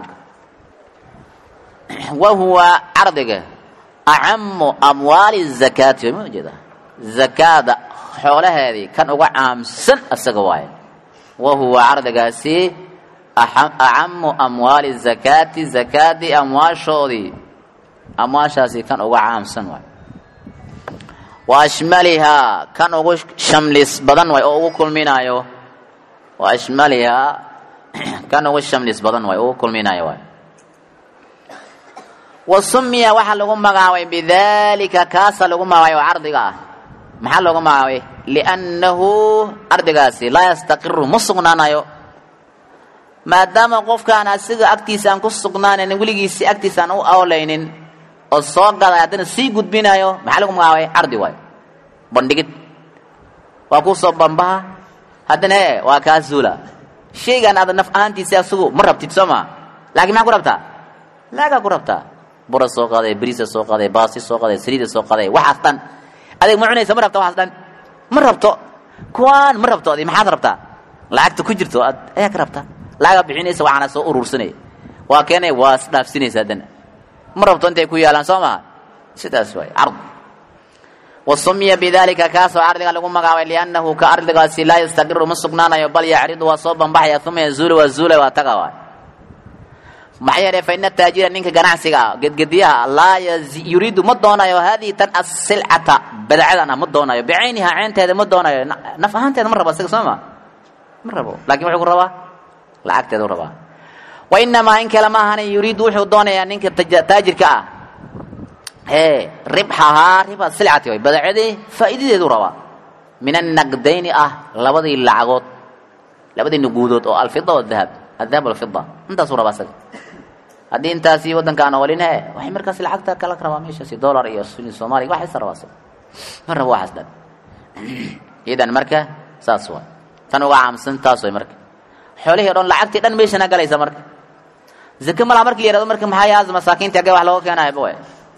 wa huwa cardiga acamu amwaali zakaati ma ujeeda zakaada xoolaheedii kan uga caamsan isaga waaye wa huwa cardigaasi acamu amwaali zakaati zakaadii amwaashoodii amwaashaasi kan uga caamsan waay wa ashmalihaa kan ugu shamlis badan waay oo ugu kulminaayo wa ashmalihaa kan ugu shamlis badan waay ugu kulminaayo waay wa sumiya waxaa lagu magacaabay bidalika kaasa lagu magacaabay oo cardiga ah maxaa loogu magacaabay liannahu cardigaasi laa yastaqiru ma sugnaanayo maadaama qofkaan asiga agtiisa aan ku sugnaanan weligiisi agtiisa aan u awlaynin oo soo gaday haddana sii gudbinayo maxaa lagu magacaabay cardi waayo bandhigid waa ku soo bambaha haddana e waa kaa zuula shaygan aad naf ahaantiisi asigu ma rabtid soo maa laakiin maxaa ku rabtaa laagaa ku rabtaa bura soo qaaday bariisa soo qaaday baasi soo qaaday saliida soo qaaday waxaas dhan adeeg ma cunaysa ma rabta waxaas dhan ma rabto kuwaan ma rabto adi maxaad rabtaa lacagta ku jirto aad ayaa ka rabtaa lacagaa bixinaysa waxaana soo urursanaya waa keenay waa isdhaafsinaysa haddana ma rabto intay ku yaalaan soo maha sidaas waay card wa sumiya bidalika kaasoo cardiga lagu magacaabay liannahu ka ardigaasi laa yastaqiru ma sugnaanayo bal yacridu waa soo bambaxaya uma yazuulu waa zuula waa taga waay maxaa yeelay fa ina taajira ninka ganacsiga ah gedgediyaha laa yuriidu ma doonayo haadihi tan asilcata badcadan ah ma doonayo bicayniha ceynteeda ma doonayo naf ahaanteeda ma rabo isaga soo ma ma rabo lakin wuxuu ku rabaa lacagteeda u rabaa wa inamaa in kale ma ahana yuriidu wuxuu doonayaa ninka taajirka ah ee ribxahaa riba silcati way badacadii faa'iidadeedu rabaa min annaqdayni ah labadii lacagood labadii nuguudood oo alfida wadahab adahab alfida intaasuu rabaa isaga haddii intaasi waddankaana walin he waxay markaas lacagta kala rabaa meeshaasi dollar iyo soomaaliya waxaysa rabaa isaga ma rabo waxaas dhan idan marka saas waay tan uga caamsan taas way marka xoolihii o dhan lacagtii dhan meeshana galaysa marka zake malaha marki la yihahdo marka maxaa yaas masaakiinta agee wax looga keenayo bawe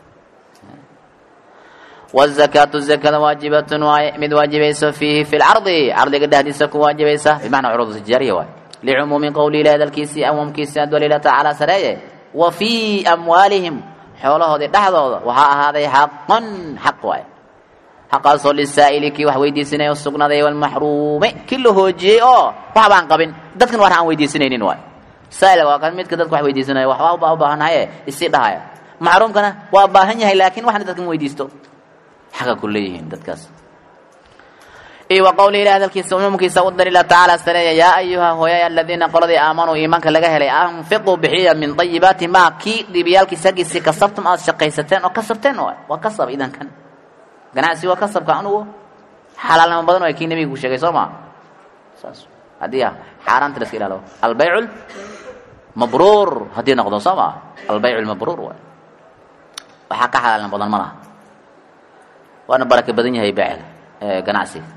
wazakaatu zakada waajibatun waaye mid waajibayso fiihi fi lcardi cardiga dhexdiisa ku waajibaysa bimacnaa curuud tijaariya waay licumuumi qowli ilahi hadalkiisii awamkiisii adwalila tacaala sareeye wa fii amwaalihim xoolahoodii dhexdooda waxaa ahaaday xaqan xaq waay xaqaasoo lisaa'ili kii wax weydiisanaya u sugnaaday walmaxruumi kii la hoojiyey oo wax baan qabin dadkan wax aan weydiisanaynin waay saa'ilka waa kan midka dadka wax weydiisanaya waxbaa u baahanahaye isii dhahaya maxruumkana waa baahan yahay laakiin waxna dadkan weydiisto xaqa ku leeyihiin dadkaas iyo wa qowli ilahi hadalkiisa umuumkiisa u daliila tacaala sareeya yaa ayuha hooyay aladiina qoladii aamanuu iimaanka laga helay anfiquu bixiya min ayibaati maa kii dhiibayaalkiisa aggiisii kasabtum aad shaqaysateen oo kasabteen waay waa kasab idankan ganacsi waa kasabka anugu xalaalnimo badan waa kii nebiga ku sheegay soo maa saas haddii ah xaaraanta la iska ilaalo albaycu mabruur haddii noqdo soo maa albaycu lmabruur waay waxaa ka xalaalnimo badan ma laha waana baraka badan yahay beecel ganacsiga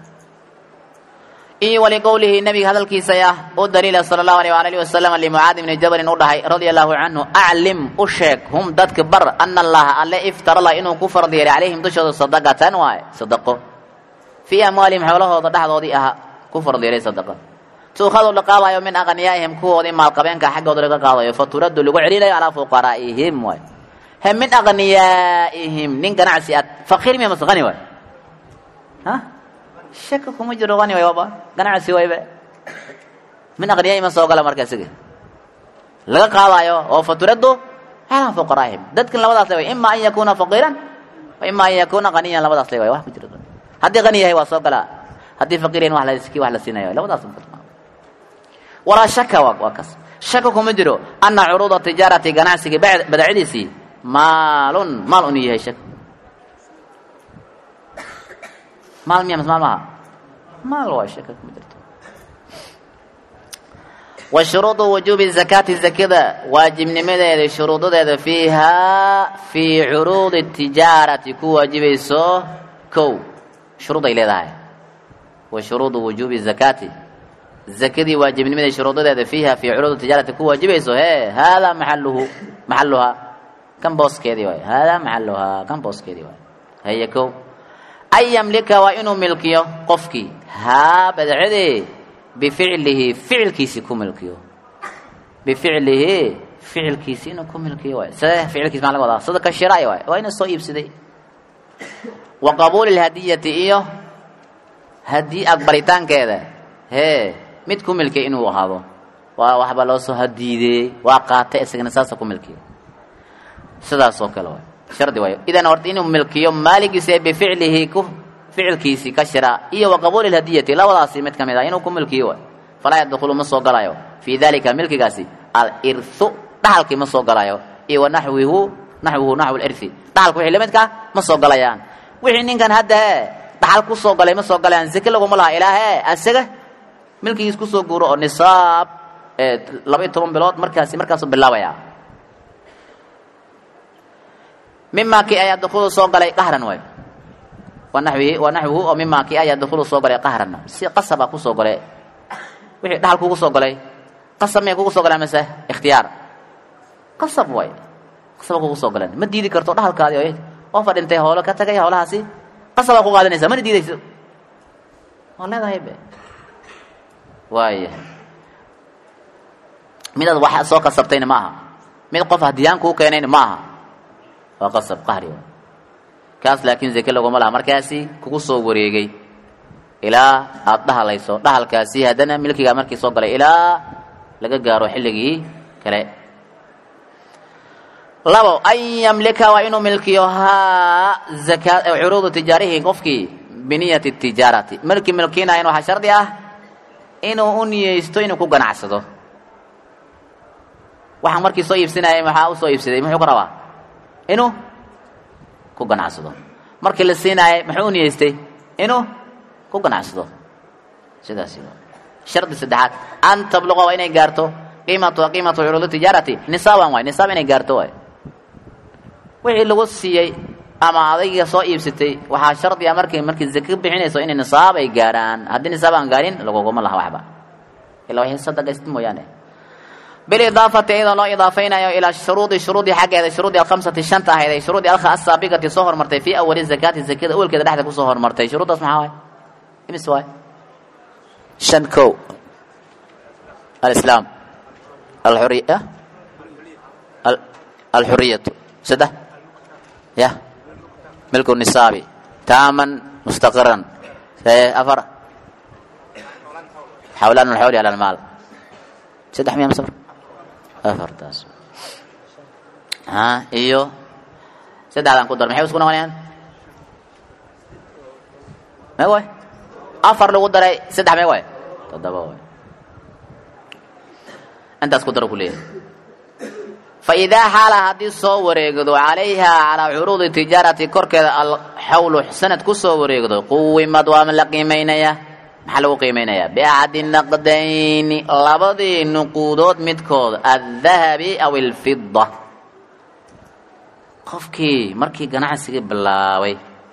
iyo waliqowlihi nabiga hadalkiisa ah u daliila sala allahu alيh waalihi wasalam limucaadi bni jabalin u dhahay radia allahu canhu aclim u sheeg hum dadka bar ana allaha alle iftarala inuu ku farad yeelay calayhim dushooda sadaqatan waaye sadaqo fii amwaalihim xoolahooda dhexdoodii aha ku farad yeelay sadaqa tuukhadu la qaadayo min aqniyaa'ihim kuwoodii maalqabeenka xaggooda laga qaadayo fa turaddu lagu celinayo calaa fuqaraa'ihim waay he min aqniyaa'ihim nin ganacsi ad faqiir miya mase qani waay ha shaka kuma jiro qani way waaba ganacsi waybe min aqniyaa'ihim ma soo gala marka isaga laga qaadayo oo fa turaddu calaa fuqaraa'ihim dadkan labadaas le way ima an yakuuna faqiiran wa ima an yakuuna qaniyan labadaas le way wax ku jiro haddii qani yahay waa soo galaa haddii faqiir yahin wax la kii wax la siinayo labadaas walaa shaka waa kas shaka kuma jiro ana curuuda tijaarati ganacsiga badacdiisii maalun maal unu yahay shak maal miya mas maal maha maal waa shaka kuma jirto wa shuruudu wujuubi zakaati zakada waajibnimadeeda shuruudadeeda fiihaa fii curuudi tijaarati ku waajibayso kow shuruud ay leedahay wa shuruudu wujuubi zakaati zakadii waajibnimaday shuruudadeeda fiiha fii curuud tijaarati ku waajibayso hee haadaa maxaluhu maxaluhaa kan booskeedii waay haadaa maxaluhaa kan booskeedii waay haye kow an yamlika waa inuu milkiyo qofkii haa badcadee bificlihi ficilkiisi ku milkiyo bificlihi ficilkiisi inuu ku milkiyo waay sida ficilkiisi maa laga wadaa sida ka shiraay waay waa inuu soo iibsaday wa qabuuli lhadiyati iyo hadii aqbalitaankeeda hee mid ku milkiya inuu ahaado waa waxba loo soo hadiidey waa qaatay isagana saasa ku milkiya sidaas oo kale waay shardi waayo idan horta inuu milkiyo maaligiisa bificlihi ku ficilkiisi ka shira iyo wa qabuuli lhadiyati labadaasi mid ka mid ah inuu ku milkiyo waay falaa yadkhulu ma soo galayo fii dalika milkigaasi alirthu dhaxalkii ma soo galayo iyo wa naxwihu naxwuhu naxwu lirthi dhaxalka wixii lamidkaa ma soo galayaan wixii ninkan hadda hee dhaxal ku soo galay ma soo galayaan zake laguma laha ilaa hee asaga milkigiis kusoo guuro oo nisaab laba iyo toban bilood markaasi markaasu bilaabaya mima ki ayaa dukulu soo galay qahran waay wa naxwihi wa naxwuhu oo mima ki ayaa dukulu soo galay qahran si qasaba kusoo galay wixii dhaxal kugu soo galay qasab miyay kugu soo galeen mase ikhtiyaar qasab waay qasaba kugu soo galeen ma diidi karto dhaxalkaadi oy oo fadhintay hoolo ka tagay hoolahaasi qasabaa ku qaadanaysaa mana diidayso waa leedahay be waaya midaad wax soo kasabtayna ma aha mid qof hadiyaan kuu keenayna ma aha waa qasab qahri waay kaas laakiin zake laguma laha markaasi kugu soo wareegay ilaa aada dhahalayso dhahalkaasi haddana milkigaa markii soo galay ilaa laga gaaro xilligii kale labo an yamlika waa inuu milkiyo haa zaka curuudu tijaarihi qofkii biniyati tijaarati markii milkiinayan waxaa shardi ah inuu u niyeysto inuu ku ganacsado waxaan markii soo iibsanayay maxaa usoo iibsaday muxuu ka rabaa inuu ku ganacsado markii la siinaayay muxuu u niyeystay inuu ku ganacsado sidaasi shardi saddexaad an tabluqa waa inay gaarto qiimatu qiimatu curuudi tijaarati nisaaban waay nisaab inay gaarto waay wixii lagu siiyey ama adayga soo iibsatay waxaa shardi a markay markii zake bixinayso inay nisaab ay gaarhaan haddii nisaab aan gaarin laguguma laha waxba ilaa waxay sadaqayst mooyaane bilidaafati iyadoo loo idaafaynayo ilaa shuruudi shuruudii xaggeeda shuruudi alkhamsati shanta ahayd ay shuruudi asaabiqati soo hormartay fii awali zakaati zakada awalkeeda dhexda kusoo hormartay shuruuddaas maxaa waay imis waay shan kow alislaam alxuriya alxuriyatu saddex ya milku nisaabi taaman mustaqiran afar xawlaan alxawli ala almaal saddex miya masafar afartaas ha iyo saddexdaan ku dar maxay isku noqonayaan mee waay afar lagu daray saddex mee waay toddoba waay intaas ku daro ku leeyahay faidaa xaala haddii soo wareegdo calayha calaa curuudi tijaarati korkeeda alxawlu sanad ku soo wareegdo quwimad waa la qiimaynaya maxaa lagu qiimaynayaa biaxadi naqdayni labadii nuquudood midkood aldahabi aw alfida qofkii markii ganacsigii bilaabay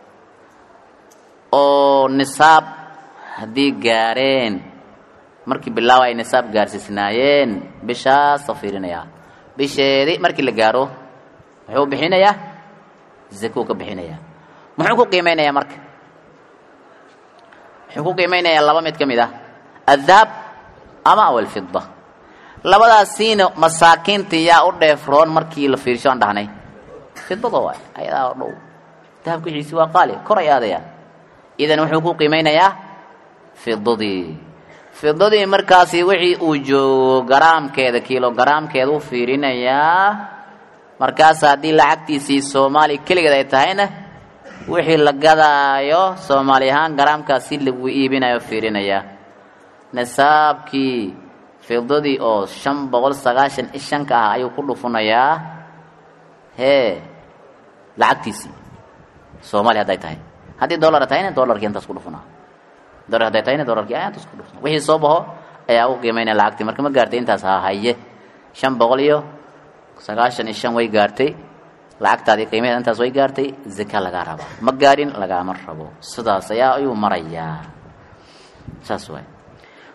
oo nisaab haddii gaareen markii bilaaba ay nisaab gaarsiisnaayeen bishaasoo fiirinayaa bisheedii markii la gaaro muxuu bixinayaa zakuu ka bixinayaa muxuu ku qiimeynayaa marka muxuu ku qiimeynayaa laba mid ka mid ah adahab ama aw alfida labadaasiina masaakiinta yaa u dheefroon markii la fiirsho aan dhahnay fidada waay ayadaa dhow dahabka wixiisi waa qaali kor ay aadayaan idan wuxuu ku qiimeynayaa fidadii fidadii markaasi wixii uu joogo garaamkeeda kilogaraamkeeda u fiirinayaa markaas haddii lacagtiisii soomaali keligeed ay tahayna wixii la gadaayo soomaali ahaan garaamkaasi lagu iibinayo fiirinayaa nisaabkii fidadii oo shan boqol sagaashan i shanka ah ayuu ku dhufunayaa hee lacagtiisii soomaali hadday tahay haddii dollara tahayna dollarkii intaas ku dhufunaa dolar hadday tahayna dolarkii ayaa intaas ku dhufuna wixii soo baxo ayaa u qiimeynaya lacagtii marka ma gaartay intaas ha haye shan boqol iyo sagaashan iyo shan way gaartay lacagtaadii qiimaheeda intaas way gaartay zaka lagaa rabaa ma gaarin lagaama rabo sidaas ayaa ayuu marayaa saas waay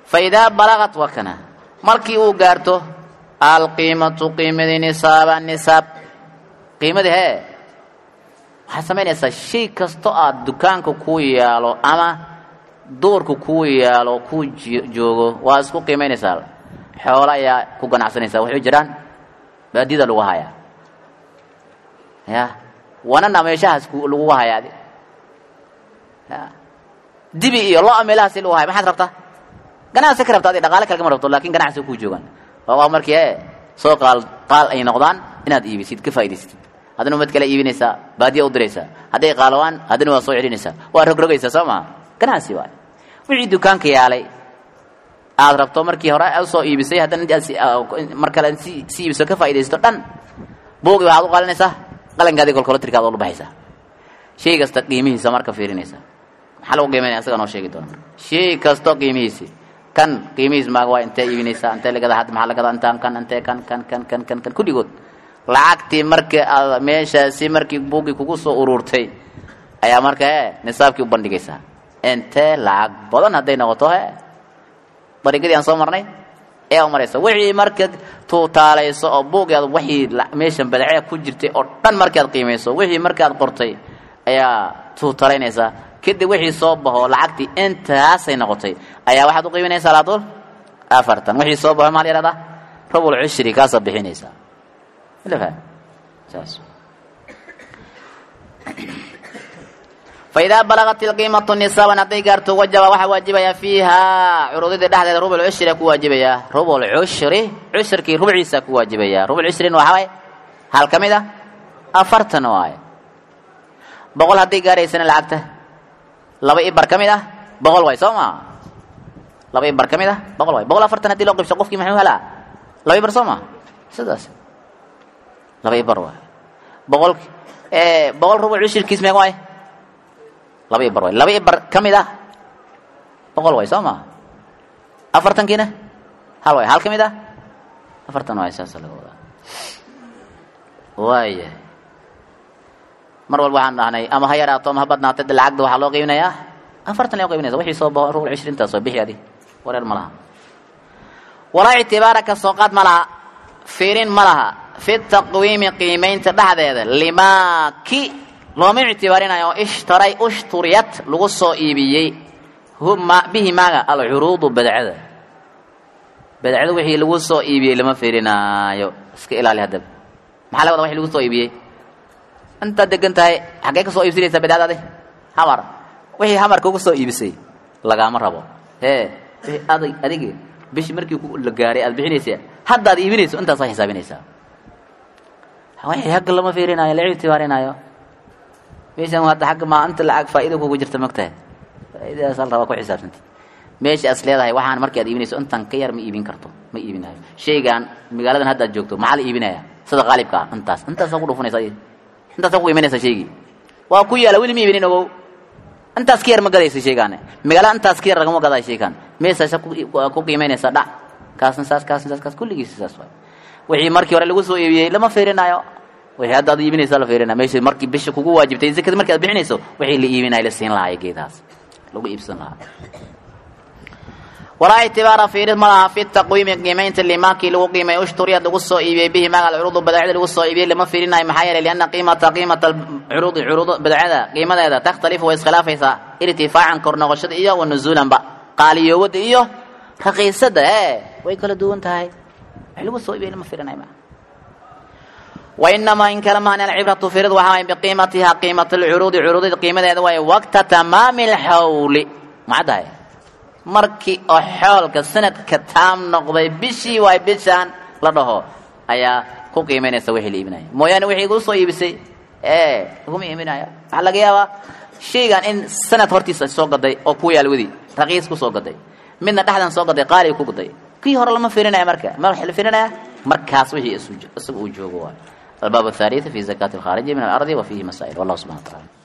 fa idaa balaqat waa kana markii uu gaarto alqiimatu qiimadii nisaaba nisaab qiimadii hee waxaad samaynaysaa shay kasto aad dukaanka kuu yaalo ama duurka kuu yaalo kuu joogo waa isku qiimaynaysaa xoolo ayaa ku ganacsanaysaa waxay jiraan baadida lagu hayaa ya wanana meeshahaas lagu hayaa adi ya dibi iyo lo meelahaasi lagu haya maxaad rabtaa ganacsi ka rabta adi dhaqaale kale kama rabto lakin ganacsi kuu joogaan waa markii e soo qaal qaal ay noqdaan inaad iibisid ka faa'idaysatid haddana umad kale iibinaysaa baadiya u diraysaa hadday qaalawaan haddana waa soo celinaysaa waa rogrogaysaa soo maha ganacsi waay wixii dukaanka yaalay aad rabto markii hore usoo iibisay haddana mar kale si si iibiso ka faaidaysato dhan buugi waxaad u qalinaysaa qalankaadii kolkolotirkaad ula baxaysaa shay kasta qiimihiisa marka fiirinaysaa maxaa lagu qiimaynaya asaga noo sheegi doona marka shay kasto qiimihiisi kan qiimihiis maaga waa intee iibinaysaa intee lagadaa hadda maxaa lagadaa intaan kan intee kan kan kan kan kan kan kulligood lacagtii markii aad meeshaasi markii buuggii kugu soo ururtay ayaa marka e nisaabkii u bandhigaysaa intee lacag badan hadday noqoto he dariiqadii aan soo marnay ayaa umaraysa wixii markaad tuutaalayso oo buugi aad wixii meeshan badacee ku jirtay oo dhan markaad qiimayso wixii markaad qortay ayaa tuutalaynaysaa kadib wixii soo baxo lacagtii intaasay noqotay ayaa waxaad u qiiminaysaa laadul afartan wixii soo baxo maal yahahdaa rubul cushri kaasaad bixinaysaa saas faidaa balagat ilqiimatu nisaaban hadday gaarto wajaba waxaa waajibaya fiiha curudidii dhexdeeda rubul cushria ku waajibaya rubul cushri cushrkii rubciisa ku waajibaya rubul cushrin waxaa waay hal ka mid a afartan waaye boqol hadday gaaraysana lacagta laba ibar ka mid ah boqol waay soo maa laba ibar ka mid ah boqol waay boqol afartan hadii loo qibsho qofkii maxuu helaa laba ibar soo maa sidaas laba ibar waay boqol boqol rubul cushirkiis meeg waay laba ibar waay laba ibar ka mid ah boqol waay soo maa afartankiina hal waay hal ka mid ah afartan waay saasa laga wadaa waaya mar walba waxaan dhahnay ama ha yaraato ama ha badnaatay de lacagda waxaa loo qiibinayaa afartan loo qiibinaysa wixii soo baxo rubul cishrintaas oo bixi adi wareer ma laha walaa ictibaara ka soo qaad ma laha fiirin ma laha fi taqwiimi qiimaynta dhexdeeda limaa ki looma ictibaarinayo oo ishtaray ushturiyat lagu soo iibiyey bihi maaga alcuruudu badcada badcada wixii lagu soo iibiyey lama fiirinaayo iska ilaali haddaba maxaa la wada wixii lagu soo iibiyey intaad degan tahay xaggee ka soo iibsanaysaa badcadaadi hamar wixii hamarka uga soo iibisay lagaama rabo ee wixii adag adigi bishi markii la gaaray aad bixinaysa haddaad iibinayso intaasaa xisaabinaysaa wixii hagga lama fiirinaayo la ictibaarinaayo meeshan hadda agga maa inta lacag faa'iida kugu jirta mogtahay faa'iidadaas al rabaa ku xisaabsantid meesha as leedahay waxaan markii aad iibinayso intan ka yar ma iibin karto ma iibinayo shaygan magaaladan hadda aad joogto maxaa la iibinaya sida qaalibka ah intaas intaasaa ku dhufanaysa intaasaa ku qiimanaysa shaygii waa ku yaala weli ma iibinin ogow intaas ka yar ma gadaysa shaygaane magaalada intaas ka yar lagama gadayo shaygan meesaasa ku qiimaynaysa dhac kaasna saas kaasna saas kaas kulligiisa saas waay wixii markii hore lagu soo iibiyey lama fiirinayo wixii hadda ad iibinaysa la fiirina meesha markii bisha kugu waajibtay zakada markii aad bixinayso wixii la iibinaya la siin lahaa geedahaas lagu iibsan lahaa walaa ictibaara fiirid ma laha fi taqwiimi qiimaynta limaakii lagu qiimay ushturiyad lagu soo iibiyey bihi maga alcuruudu badacada lagu soo iibiyey lama fiirinayo maxaa yeelay lianna qiimata qiimata alcuruudi curuud badacada qiimadeeda takhtalifu way iskhilaafaysaa irtifaacan kor noqoshada iyo wa nuzuulanba qaaliyoowada iyo raqiisada ee way kala duwan tahay wax lagu soo iibiyey lama fiirinayo maa wainamaa in kale mahan alcibratu firid waxaa waay biqiimatiha qiimata alcuruudi curuudida qiimadeeda waay waqta tamaami alxawli macaddahay markii oo xoolka sanadka taam noqday bishii waay bishaan la dhaho ayaa ku qiimaynaysa wixii la iibinaya mooyaane wixii igu soo iibisay ee laguma iibinaya waxaa laga yaabaa shaygan in sanad hortiisa soo gaday oo ku yaal wadi raqiis ku soo gaday midna dhexdan soo gaday qaali ku gaday kii hore lama fiirinaya marka ma waxa la fiirinaya markaas wixii isaga uu joogo waay الباب الثالث في زكاة الخارج من الأرض وفيه مسائل والله سبحانه وتعالى